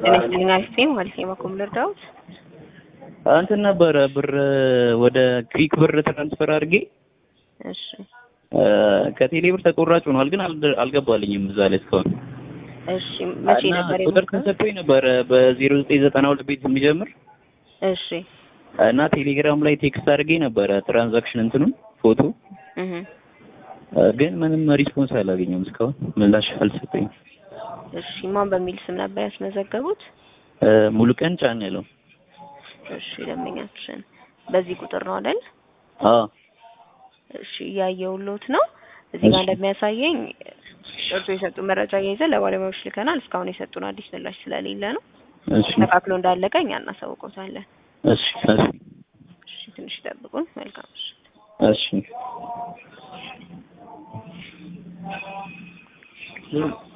ጤና ይስጥልኝ አሪፍ ነኝ ማለት ነው። በኮም ልርዳዎት? እንትን ነበረ ብር ወደ ክዊክ ብር ትራንስፈር አድርጌ እሺ ከቴሌ ብር ተቆራጭ ሆኗል፣ ግን አልደ- አልገባልኝም እዛ ላይ እስካሁን እሺ መቼ እና ነበር ቁጥር የሞከሩት? ተሰጥቶኝ ነበረ በዜሮ ዘጠኝ ዘጠና ሁለት ቤት የሚጀምር እሺ እና ቴሌግራም ላይ ቴክስት አድርጌ ነበረ ትራንዛክሽን እንትኑን ፎቶ እህ ግን ምንም ሪስፖንስ አላገኘም እስካሁን ምላሽ አልሰጠኝም። እሺ ማን በሚል ስም ነበር ያስመዘገቡት? ሙሉ ቀን ጫን ያለው እሺ ደንበኛችን በዚህ ቁጥር ነው አይደል? አዎ እሺ እያየሁልዎት ነው። እዚህ ጋር እሺ። እንደሚያሳየኝ እርሱ የሰጡ መረጃ እያይዘን ለባለሙያዎች ልከናል። እስካሁን የሰጡን አዲስ ምላሽ ስለሌለ ነው። እሺ ተካክሎ እንዳለቀ እኛ እናሳውቆታለን። እሺ እሺ እሺ ትንሽ ይጠብቁን። መልካም እሺ እሺ